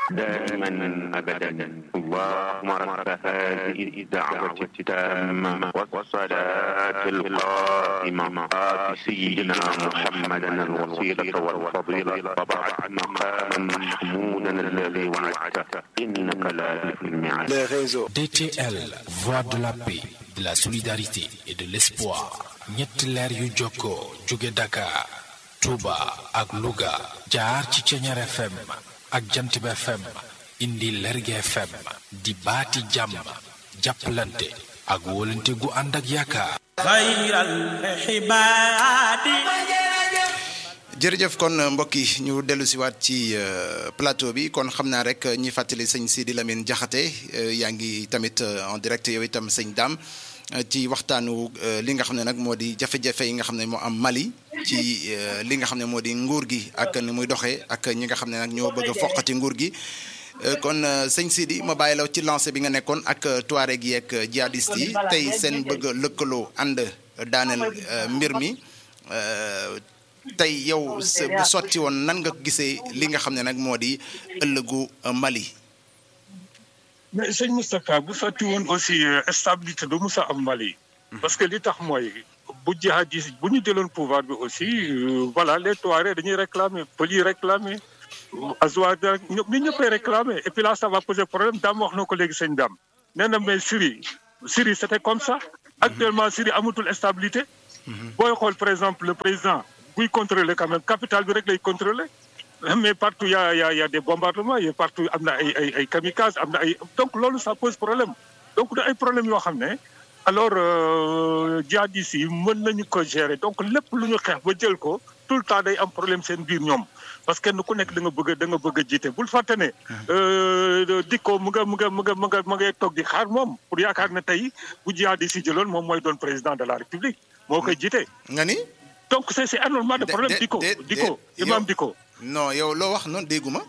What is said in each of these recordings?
دائما أبدا اللهم رب هذه الدعوة التامة والصلاة القائمة آت سيدنا محمدا الوسيلة والفضيلة وبعد مقاما محمودا الذي وعدته إنك لا تخلف الميعاد les réseaux. DTL, voix de la paix, de la solidarité et de l'espoir. ñetti leer yu jokkoo jóge Dakar, Touba ak Louga jaar ci Ceñeer FM ak Jantib FM indi Lerge FM di baati jàmm jàppalante ak wóolante gu ànd ak yaakaar. xayral xibaadi jërëjëf kon mbokk yi ñu dellu si waat ci euh, plateau bi kon xam naa rek ñi fàttali sëñ Sidi Lamine Diakhaté euh, yaa ngi tamit euh, en direct yow itam sëñ Dame ci waxtaanu li nga xam ne nag moo di jafe-jafe yi nga xam ne moo am Mali ci li nga xam ne moo di nguur gi ak ni muy doxee ak ñi nga xam ne nag ñoo bëgg a foqati nguur gi kon sëñ Sidi ma bàyyi la ci lancé bi nga nekkoon ak Touareg yi ak jihadiste yi tey seen bëgg a lëkkaloo ànd daaneel mbir mi tey yow sa bu sotti woon nan nga gisee li nga xam ne nag moo di ëllëgu Mali. mais sëñ Moustapha bu sotti woon aussi stabilité du musa am Mali. parce que li tax mooy bu jihadiste bu ñu jëloon pouvoir bi aussi voilà les Touaregs dañuy réclamer pël yi réclamer Azawad ñëpp ñun ñëppay réclamer et puis là ça va poser problème Dame wax na ko léegi sëñ Dame nee na mais Syrie Syrie c'était comme ça. actuellement Syrie amatul stabilité. booy xool par exemple le président buy contrôler quand même capitale bi rek lay contrôler mais partout y a y a y a des bombardements y a partout am na ay ay ay kamikazes am na ay donc loolu ça pose problème donc da ay problème yoo xam ne alors jihadistes yi mën nañu ko gérer donc lépp lu ñu xeex ba jël ko tout le temps day am problème seen biir ñoom parce que kenn ku nekk da nga bëgg da nga bëgg a jiite bul fàtte ne dikko mu nga mu nga mu nga mu nga mu ngay toog di xaar moom pour yaakaar ne tey bu jihadistes yi jëloon moom mooy doon président de la république moo koy jiite. nga ni. donc c'est c'est énormément de problème de- dikko de- dikko de- imam yow- dikko non yow loo wax noonu dégguma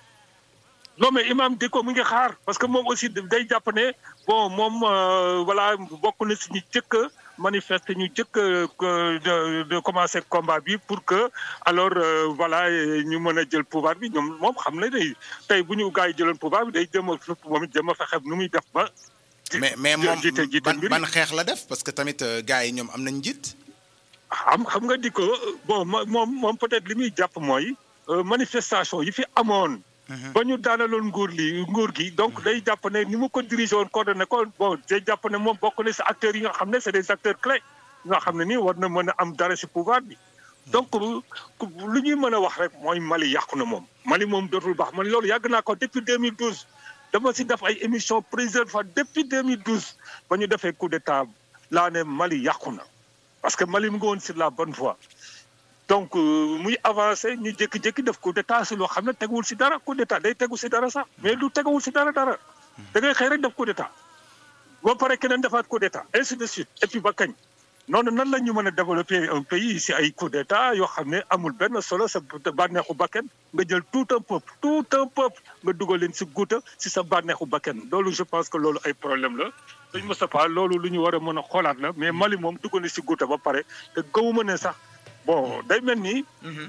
non mais imam dikko mu ngi xaar parce que moom aussi day jàpp ne bon moom euh, voilà bokk na si ñu jëkk a manifester ñu jëkk a de de commencer combat bi pour que alors euh, voilà ñu mën a jël pouvoir bi ñoom moom xam na ne tey bu ñu gars yi jëloon pouvoir bi day jëm a moom it jëm a fexe nu muy def ba. mais mais moom jiite jiite ban mbir yi. ban xeex la def parce que tamit euh, gars yi ñoom am nañ njiit xam xam nga di ko bon mo- moom moom peut-être li muy jàpp mooy euh, manifestation yi fi amoon. ba ñu daanaloon nguur li nguur gi donc day jàpp ne ni mu ko dirigé woon coordonné ko bon day jàpp ne moom bokk na si acteurs yi nga xam ne c'est des acteurs clés nga xam ne nii war na mën a am dara si pouvoir bi. donc lu lu ñuy mën a wax rek mooy Mali yàqu na moom Mali moom dootul baax man loolu yàgg naa ko depuis 2012 dama si def ay émission plusieurs fois depuis 2012 ba ñu defee coup d'état laa ne Mali yàqu na. parce que Mali mu ngi woon sur la bonne voie donc euh, muy avancé ñu jékki-jékki def coup d'état si loo xam ne teguwul si dara coup d'état day tegu si dara sax mais du teguwul si dara dara da ngay xëy rek def coup d'état ba pare keneen defaat coup d'état ainsi de suite et puis ba kañ noonu nan la ñu mën a développer un pays si ay coup d'état yoo xam ne amul benn solo sa bànneexu bakken nga jël tout un peuple tout un peuple nga dugal leen si guuta si sa bànneexu bakken loolu je pense que loolu ay problème la sëñ Moustapha loolu lu ñu war a mën a xoolaat la mais Mali moom dugg na si guuta ba pare te gëwuma ne sax bon day mel ni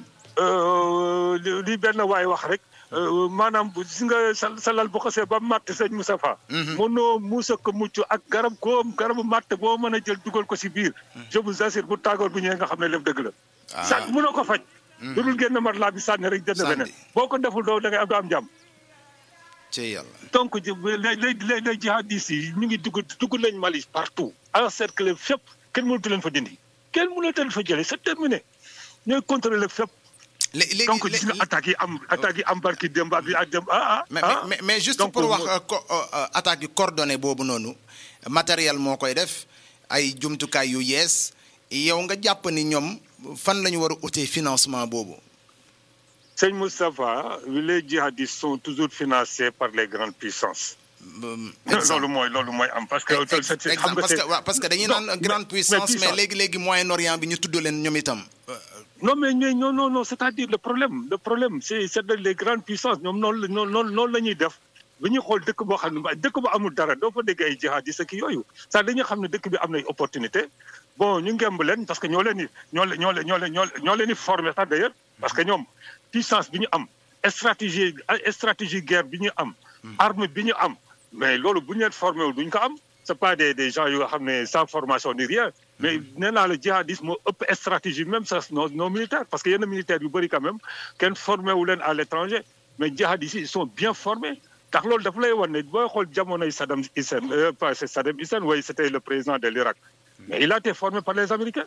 euh, li li benn waay wax rek euh, maanaam bu gis nga sa sa lal bu xasee ba matt sëñ Moustapha mënoo muusa ko mucc ak garab koo garabu matt boo mën a jël dugal ko si biir je vous assure bu tàggoor bu ñëwee nga xam ne lépp dëgg la Ah. sa mënoo ko faj lu dul génn mat laa bi sànni rek jënd Sànni. beneen boo ko deful doo da ngay am doo am jàmm ci yàlla donc ji- les les les les jihadistes yi ñu ngi dugg dugg nañ Mali partout encerclé fépp kenn mënatu leen fa dindi kenn mënatu leen fa jëlee c'est terminé ñooy contrôler fépp Lé- léegi donc lé- gis nga attaques yi am attaques yi am barki démb ak ak démb ah ah mais ah. mais mais juste Donc, pour wax mo- euh, co- euh, euh, attaque yu coordonnées boobu noonu matériel moo koy def ay jumtukaay yu yees yow nga jàpp ni ñoom fan la ñu war a utee financement boobu. Sëñ Moustapha les djihadistes sont toujours financés par les grandes puissances. Um, loolu mooy loolu mooy am parce que. Ex- c'est- c'est- exemple xam nga parce que c'est- waaw, parce que dañuy Non, naan mais- grande puissance mais puissance. léegi léegi Moyen-Orient bi ñu tudd leen ñoom itam. non mais mais non non non c'est-à-dire le problème le problème c'est c'est de les grandes puissances ñoom noonu la noonu noonu noonu la ñuy def bu ñuy xool dëkk boo xam ne ba- dëkk bu amul dara doo fa dégg ay jihadistes ak yooyu ça dañuy xam ne dëkk bi am na ay opportunité bon ñu ngemb leen parce que ñoo leen di ñoo leen ñoo leen ñoo leen ñoo leen ñoo leen di former sax d'ailleurs parce que ñoom puissance bi ñu am stratégie stratégie guerre bi ñu am. arme bi ñu am mais loolu bu ñu leen formé wul duñ ko am c'est pas des des gens yoo xam ne sans formation ni rien. mais nee naa la jihadisme moo ëpp stratégie même sax nos nos militaires parce que yenn militaires yu bëri quand même kenn formé wu leen à l'étranger mais jihadistes ils sont bien formés. ndax loolu dafa lay wan ne booy xool jamonoy Saddam Hussein pas Saddam Hussein oui c'était le président de l'Irak mais il a été formé par les Américains.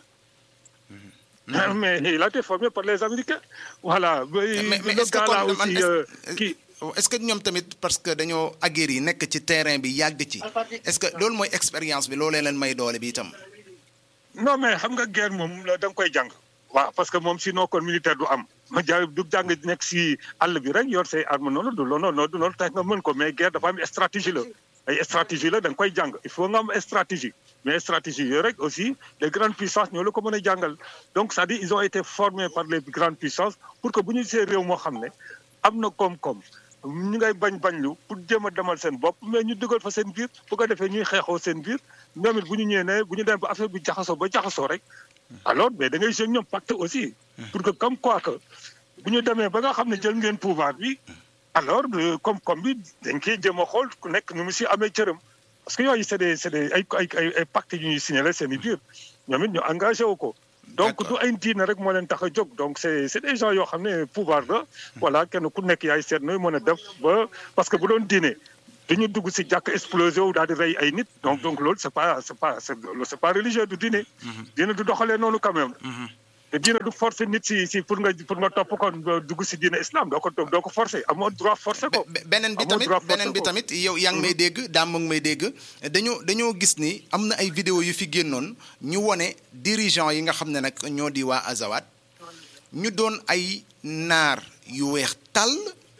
mais il a été formé par les Américains. voilà. mais mais est-ce que là kon aussi kii. est-ce que ñoom tamit parce que dañoo aguerri yi nekk ci terrain bi yàgg ci est-ce que loolu mooy expérience bi loolee leen may doole bi itam. non mais xam nga guerre moom da nga koy jàng. waaw parce que moom sinon kon militaire du am. ma ja du jàng nekk si àll bi rek yor say arme noonu du loolu noonu du loolu tax nga mën ko mais guerre dafa am stratégie la. ay stratégie la da nga koy jàng il faut nga am stratégie mais stratégie yooyu rek aussi les grandes puissances ñoo la ko mën a jàngal donc c'est-à-dire ils ont été formés par les grandes puissances pour que bu ñu see réew moo xam ne am na koom-koom ñu ngay bañ bañ lu pour jéem a demal seen bopp mais ñu dugal fa seen biir bu ko defee ñuy xeexoo seen biir ñoom it bu ñu ñëwee ne bu ñu dem ba affaire bi jaxasoo ba jaxasoo rek alors mais da ngay jël ñoom pacte aussi pour que comme quoi que bu ñu demee ba nga xam ne jël ngeen pouvoir bi alors koom-koom bi dañ koy jéem a xool ku nekk nu mu si amee cëram parce que yooyu c'est des c'est des ay ay ay ay pacte yu ñuy signalé seen i biir ñoom it ñu engagé wu ko. donc du ay diine rek moo leen tax a jóg donc c'est c'est des gens yoo xam ne pouvoir la. voilà kenn ku nekk yaay seet nooy mën a def ba parce que bu doon diine dañu dugg si jàkk explosé wu daal di rey ay nit. donc donc loolu c'est pas c'est pas c'est pas religieux du diine. diine du doxalee noonu quand même. te diine du forcer nit si si pour nga pour nga topp ko dugg si diine islam doo ko doo ko forcer amoo droit forcer ko. beneen bi tamit beneen bi tamit yow yaa ngi may dégg daam mu ngi may dégg dañoo dañoo gis ni am na ay vidéo yu fi génnoon ñu wone dirigeant yi nga xam ne nag ñoo di waa Azawad ñu doon ay naar yu weex tàll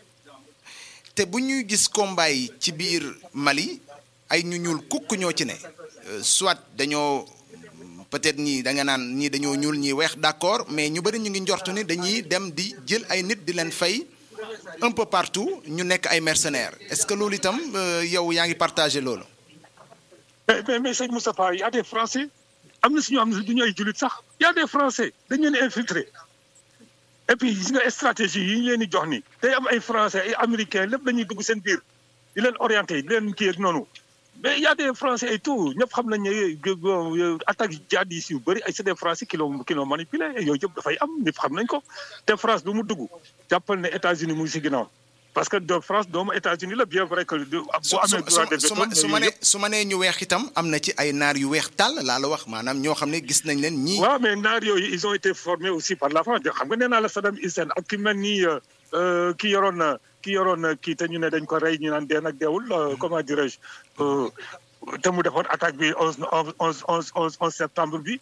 te bu ñuy gis combat yi ci biir Mali ay ñu ñuul kukk ñoo ci ne soit dañoo. peut-être ñii da nga naan ñii dañoo ñuul ñii weex d'accord mais ñu bari ñu ngi njortu ni dañuy dem di jël ay nit di leen fay un peu partout ñu nekk ay mercenaires est-ce que loolu itam yow yaa ngi partagé loolu. mais mais mais sëñ Moustapha y a des Français am na si ñoo xam ne du ñu ay jullit sax y a des Français dañu leen infiltrer et puis gis nga stratégie yi ñu leen di jox ni day am ay Français ay Américains lépp dañuy dugg seen biir di leen orienter di leen kii ak noonu. mais y a des Français et tout ñëpp xam nañ ne attaque jihadistes yu bëri ay c'est des Français qui l'ont qui l'ont manipulé yooyu yëpp dafay am ñëpp xam nañ ko te France lu mu dugg jàppal ne États-Unis mu ngi si ginnaaw parce que de France doomu États-Unis la bien vrai que. bu amee droit de veto su ma nee su ma nee ñu weex itam am na ci ay naar yu weex tàll laa la wax maanaam ñoo xam ne gis nañ leen ñii. waaw mais naar yooyu ils ont été formés aussi par la France xam nga nee naa la Saddam Hussein ak ki mel ni ki yoroon. ki yoroon kii te ñu ne dañ ko rey ñu naan dee nag deewul comment dirais-je te mu defoon attaque bi onze onze onze onze onze septembre bi.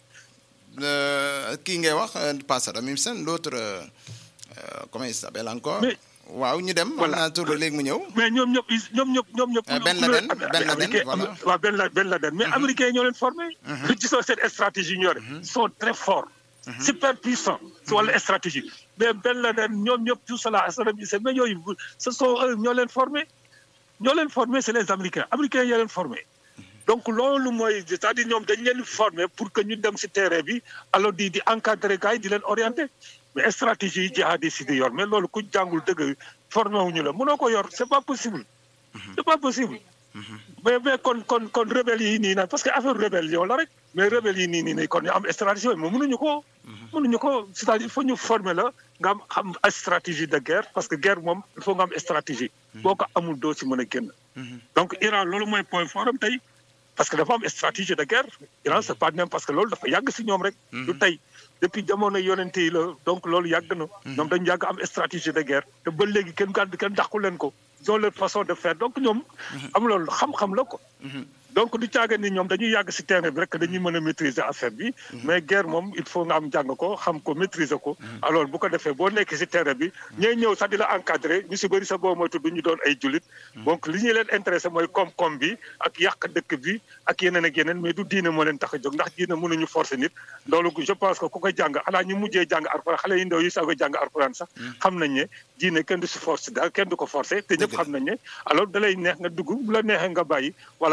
kii ngay wax pas Saddam Hussein l'autre comment il s'appelle encore. mais waaw ñu dem. voilà naa tur léegi mu ñëw. mais ñoom ñëpp ñoom ñëpp ñoom ñëpp. Ben Laden Ben Laden voilà. waaw Ben Laden Ben Laden mais américains ñoo leen formé. gisoo seen stratégie ñu yore. ils sont très forts. super puissants. si wàllu stratégie. mais Ben Laden ñoom ñëpp tout cela Saddam Hussein mais yooyu ce sont eux ñoo leen formé ñoo leen formé c'est les américains américains ñoo leen formé donc loolu mooy c'est-à-dire ñoom dañ leen formé pour que ñu dem ci terrain bi alors di di encadrer gars yi di leen orienter mais stratégie yi jihadistes yi di yor mais loolu ku jàngul dëgg formé wuñu la mënoo ko yor c'est pas possible c'est pas possible mais mais kon kon kon rebelle yi nii naan parce que affaire rébellion la rek mais rebelle yi nii nii nii kon ñu am stratégie mais mënuñu ko mënuñu ko c'est-à-dire il faut ñu former la nga am xam stratégie de guerre parce que guerre moom il faut nga am stratégie boo ko amul doo ci mën a génn donc Iran loolu mooy point fort am tey parce que dafa am stratégie de guerre Iran c'est pas même parce que loolu dafa yàgg si ñoom rek du tey depuis jamono yonente yi la donc loolu yàgg na ñoom dañu yàgg am stratégie de guerre te ba léegi kenn gàdd kenn dàqu leen ko ils ont leur façon de faire donc ñoom am loolu xam-xam la ko donc du caaga ni ñoom dañuy yàgg si terrain bi rek dañuy mën a maîtriser affaire bi mais guerre moom il faut nga am jàng ko xam ko maîtriser ko alors bu ko defee boo nekkee si terrain bi ñooy ñëw sax di la encadrer ñu si bëri sa boo moytu du ñu doon ay jullit donc li ñuy leen intéressé mooy koom-koom bi ak yàq dëkk bi ak yeneen ak yeneen mais du diine moo leen tax a jóg ndax diine mënuñu forcer nit loolu je pense que ku ko jàng xanaa ñu mujjee jàng alxuraan xale yi ndaw yi sax ko jàng alxuraan sax xam nañ ne diine kenn du si force daal kenn du ko forcer te ñëpp xam nañ ne alors da lay neex nga dugg bu la neexee nga bàyyi voilà bu ko defee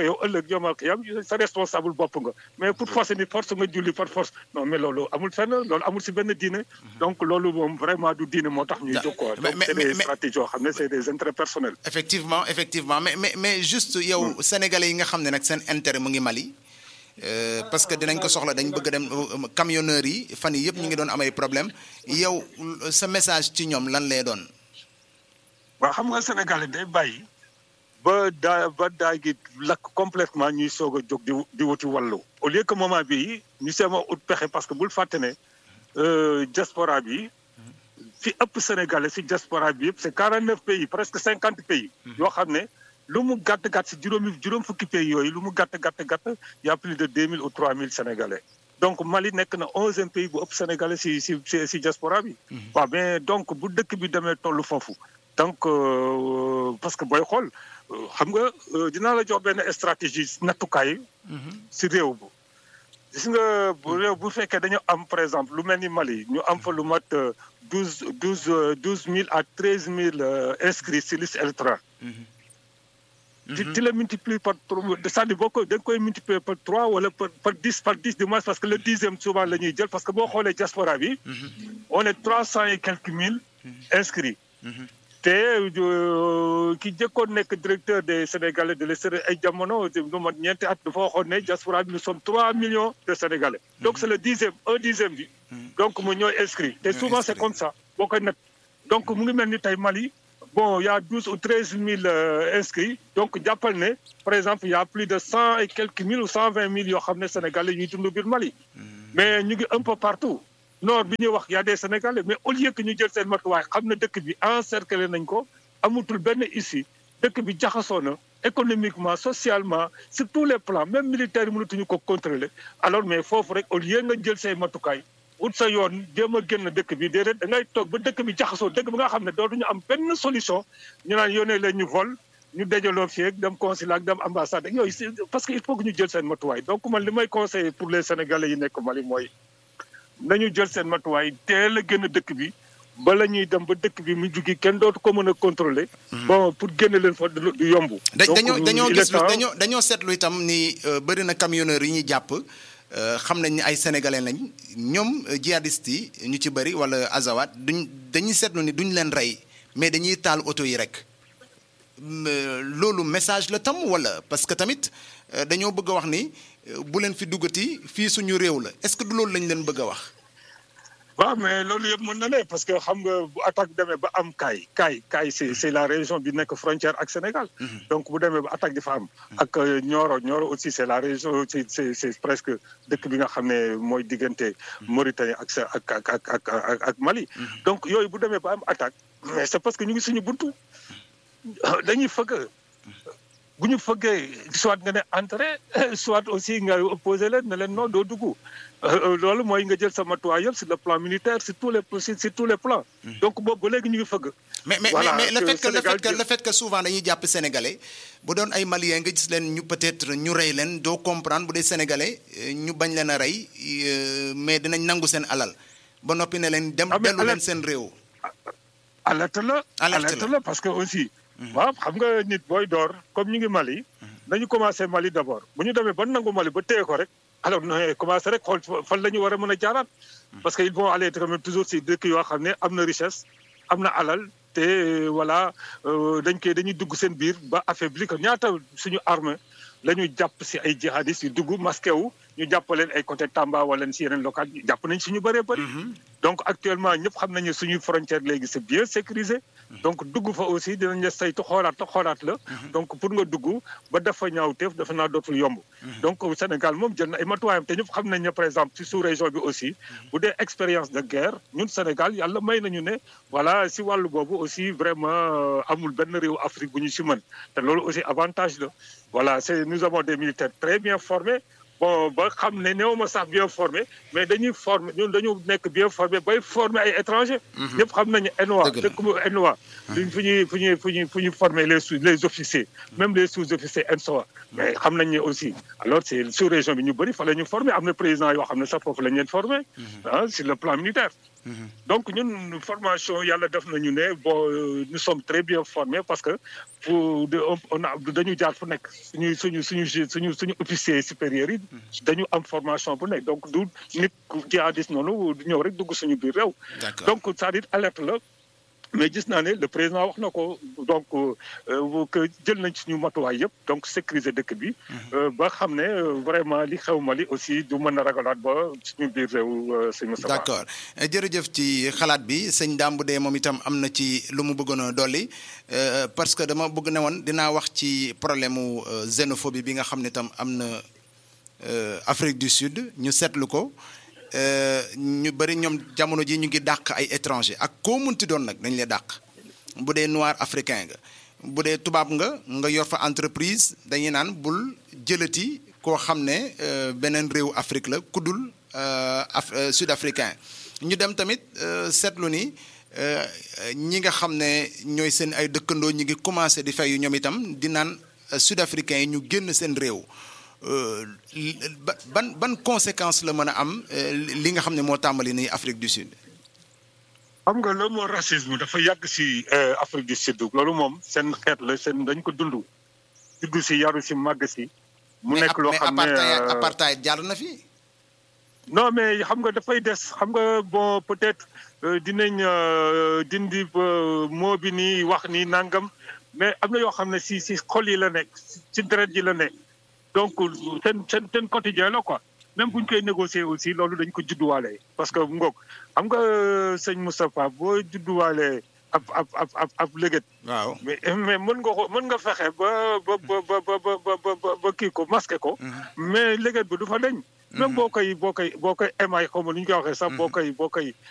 defee yow ëllëg yomal xiyam sa responsable bopp nga mais pour forcer ni force nga julli par force non mais loolu amul fenn loolu amul si benn diine donc loolu moom vraiment du diine moo tax ñuy jóg quoi mais- donc mais- c'est des mais- stratégies yoo xam ne c'est des intérêts personnels effectivement effectivement mais mais mais juste yow sénégalais yi nga xam ne nag seen intérêt mu ngi Mali euh, parce que dinañ ko soxla dañ bëgg a dem euh, camionneurs yi fan yi yëpp ñu ngi doon am ay problème yow sa message ci ñoom lan lay doon. waaw xam nga Sénégalais day bàyyi ba daa ba daa gi lakk complètement ñuy soog a jóg di di wuti wàllu au lieu que moment bii ñu seema ut pexe parce que bul fàtte ne euh, diaspora bi fi ëpp Sénégalais si diaspora bi yëpp c'est 49 pays presque 50 pays yoo xam ne lu mu gàtt gàtt si juróomi juróom fukki pays yooyu lu mu gàtt gàtt gàtt y a plus de 2000 ou 3000 Sénégalais donc Mali nekk na onzième pays bu ëpp Sénégalais si si si si diaspora bi waaw mais donc bu dëkk bi demee tollu foofu donc euh, parce que booy xool euh, xam nga euh, dinaa la jox benn stratégie nattukaay si réew bu gis nga bu réew bu fekkee dañu am par exemple lu mel ni Mali ñu am fa lu mat douze douze douze mille à treize mille inscrits si liste électorale tu tu le multiplies par trois c'est-à-dire boo ko da nga koy multiplier par trois wala par par dix par dix du moins parce que le dixième souvent la ñuy jël parce que boo xoolee diaspora bi on est trois cent et quelques mille inscrits te euh, ki jëkkoon nekk directeur des Sénégalais de l'extérieur ay jamono lu mat ñeenti at dafa waxoon ne diaspora bi nous sommes trois millions de Sénégalais donc c'est le dixième un dixième bi donc mu ñooy inscrit te souvent c'est comme ça boo koy nat donc mu ngi mel ni tey Mali bon il y a douze ou treize mille euh, inscrits donc jàppal ne par exemple il y a plus de cent et quelques mille ou cent vingt mille yoo xam ne Sénégalais ñuy dund biir Mali mais ñu ngi un peu partout nord bi ñuy wax y a des Sénégalais mais au lieu que ñu jël seen matuwaay xam ne dëkk bi encerclé nañ ko amutul benn issue dëkk bi jaxasoo na économiquement socialement sur tous les plans même militaires yi mënatuñu ko contrôler alors mais foofu rek au lieu nga jël say matukaay ut sa yoon jéem a génn dëkk bi déedéet da ngay toog ba dëkk bi jaxasoo dëkk bi nga xam ne dootuñu am benn solution ñu naan yónnee leen ñu vol ñu dajaloo fii ak dem consulat ak dem ambassade ak yooyu c'est- parce que il faut que ñu jël seen matuwaay donc man li may conseiller pour les sénégalais yi nekk Mali mooy nañu jël seen matuwaay teel a génn dëkk bi bala ñuy dem ba dëkk bi mu jugi kenn dootu ko mën a contrôler bon pour génne leen fa du du yomb da Donc, dañoo dañoo il est gis lu temps- dañoo dañoo seetlu itam ni euh, bëri na camionneurs yi ñuy jàpp euh, xam nañ ni ay sénégalais lañ ñoom euh, djihadistes yi ñu ci bëri wala azawat duñ dañuy seetlu ni duñ leen rey mais dañuy taal oto yi rek Mm, euh, loolu message la tam wala parce que tamit euh, dañoo bëgg a wax ni euh, bu leen fi duggati fii suñu réew la est-ce que du loolu lañ leen bëgg a wax. waaw mais loolu yëpp mën na ne parce que xam nga bu attaque demee ba am kaay kaay kaay c'est c'est la région bi nekk frontière ak Sénégal donc bu demee ba attaque di fa am ak euh, Nioro Nioro aussi c'est la région c'est c'est c'est presque dëkk bi nga xam ne mooy diggante Mauritanie ak sa ak ak ak ak ak ak Mali donc yooyu bu demee ba am attaque mais c'est parce que ñu ngi suñu buntu dañuy fëgg bu ñu fëggee soit nga ne entrée soit aussi nga opposé leen ne leen non doo dugg Euh, loolu mooy nga jël sa matuwaay yëpp sur le plan militaire sur tous les sur sur tous les plans donc boobu ba léegi ñu ngi fëgg mais mais Voilà, mais, mais le que fait que le Sénégal fait que jël- le fait que souvent dañuy jàpp sénégalais bu doon ay maliens nga gis leen ñu peut-être ñu rey leen doo comprendre bu dee sénégalais euh, ñu bañ leen a rey euh, mais dinañ nangu seen alal ba noppi ne leen dem Ah, mais dellu leen alal- seen réew. alerte la Alerte alerte la. la parce que aussi waaw xam nga nit booy door comme ñu ngi Mali nañu commencé Mali d'abord bu ñu demee ba nangu Mali ba téye ko rek alors no commencé rek xool fan la ñu war a mën a jaaraat parce que ils vont aller quand même toujours si dëkk yoo xam ne am na richesse am na alal te euh, voilà euh, dañ koy dañuy dugg seen biir ba affaibli ko ñaata suñu armée la ñu jàpp si ay jihadistes yu dugg masqué wu ñu jàpp leen ay côté Tamba wala si yeneen local jàpp nañ suñu bëree bëri donc actuellement ñëpp xam nañu suñu frontière léegi c'est bien sécurisé donc dugg fa aussi dinañ la saytu xoolaat la xoolaat la donc pour nga dugg ba dafa ñaaw teef dafa naa dootul yomb donc Sénégal moom jël na ay matuwaayam te ñëpp xam nañ ne par exemple ci sous-région bi aussi bu dee expérience de guerre ñun Sénégal yàlla may nañu ne voilà si wàllu boobu aussi vraiment euh, amul benn réew Afrique bu ñu si mën te loolu aussi avantage la voilà c'est nous avons des militaires très bien formés bon ba xam ne néew ma sax bien formé mais dañuy former ñun dañu nekk bien formé bay former ay étrangers. ñëpp xam nañu ENOA Dëgg la. dëkk bu ENOA. duñ fu ñuy fu ñuy fu ñuy fu ñuy former les sous les officiers. même les sous-officiers ENSOA. mais xam nañ ne aussi alors c'est sous région bi ñu bëri fa la ñu former am na président yoo xam ne sax foofu la ñu leen former. ah sur le plan militaire. donc ñun formation yàlla def nañu ne bon euh, nous sommes très bien formés parce que pour de on a dañu jaar fu nekk suñu suñu suñu ju- suñu suñu officier supérieur yi dañu am formation bu nekk donc du nit ku jihadis noonu du ñëw rek dugg suñu biir réew D'accord. donc c'est-à-dire alerte la mais gis naa ne le président wax na ko donc euh, que jël nañ suñu matuwaay yëpp donc sécuriser dëkk bi euh, ba xam ne euh, vraiment li xew Mali aussi du mën a ragalaat ba suñu biir réew euh, sëñ Moustapha d'accord Euh, jërëjëf ci xalaat bi sëñ Dame bu dee moom itam am na ci lu mu bëggoon a dolli euh, parce que dama bëgg ne woon dinaa wax ci problème mu euh, xénophobie bi nga xam ne itam am na euh, Afrique du Sud ñu seetlu ko euh, ñu bëri ñoom jamono ji ñu ngi dàq ay étranger ak koo munti doon nag dañ lay dàq bu dee noir africain nga bu dee tubaab nga nga yor fa entreprise dañuy naan bul jëlati koo xam ne euh, beneen réew Afrique la kuddul euh, af euh, sud africain ñu dem tamit euh, seetlu ni euh, ñi nga xam ne ñooy seen ay dëkkandoo ñi ngi commencé di fayu ñoom itam di naan euh, sud africain yi ñu génn seen réew euh, li- ba- ban ban conséquence la mën a am euh, li nga xam ne moo tàmbali nii Afrique du Sud. xam nga le mot racisme dafa yàgg si euh, Afrique du Sud loolu moom seen xeet la seen dañ ko dund juddu si yaru si màgg si mu mais nekk ap- loo mais xam ne apartheid euh, apartheid jàll na fi. non mais xam nga dafay des xam nga bon peut-être euh, dinañ euh, dindi ba moo bi nii wax nii nangam mais am na yoo xam ne si si xol yi la nekk si deret ji la nekk donc seen seen seen quotidien la quoi même bu ñu koy négocier aussi loolu dañ ko judduwaale parce que ngoog xam nga euh, sëñ Moustapha boo judduwaale ab ab ab ab ab léget waaw. mais mais mën nga ko mën nga fexe ba ba ba ba ba ba ba ba ba kii ko masqué ko. mais léget bi du fa deñ même boo koy boo koy boo koy émaay xaw ma nu ñu koy waxee sax boo koy boo koy